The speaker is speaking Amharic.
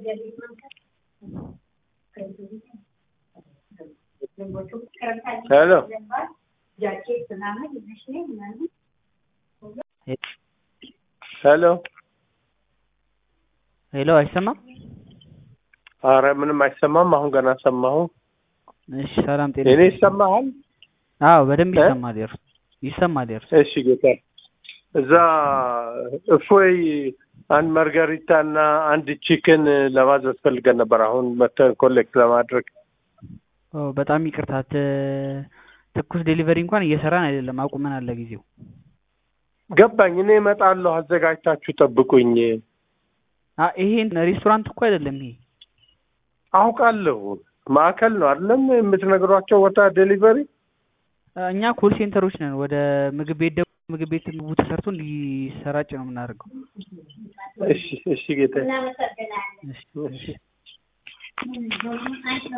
ሄሎ ሄሎ ሄሎ አይሰማም? አረ ምንም አይሰማም። አሁን ገና ሰማሁ። እሺ ሰላም ጤና እኔ ይሰማሃል? አዎ በደንብ እ? ይሰማል። የእርሱ ይሰማል የእርሱ እሺ ጌታ እዛ እፎይ አንድ ማርጋሪታ እና አንድ ቺክን ለማዘዝ ፈልገን ነበር። አሁን መተን ኮሌክት ለማድረግ ኦ በጣም ይቅርታ ት- ትኩስ ዴሊቨሪ እንኳን እየሰራን አይደለም፣ አቁመናል ለጊዜው። ገባኝ። እኔ እመጣለሁ፣ አዘጋጅታችሁ ጠብቁኝ። አ ይሄ ሬስቶራንት እኮ አይደለም ይሄ። አውቃለሁ፣ ማዕከል ነው አይደለም የምትነግሯቸው ቦታ ዴሊቨሪ። አ፣ እኛ ኮል ሴንተሮች ነን። ወደ ምግብ ቤት ደግሞ ምግብ ቤት ምግቡ ተሰርቶ እንዲሰራጭ ነው የምናደርገው። እሺ እሺ ጌታ እሺ፣ እሺ።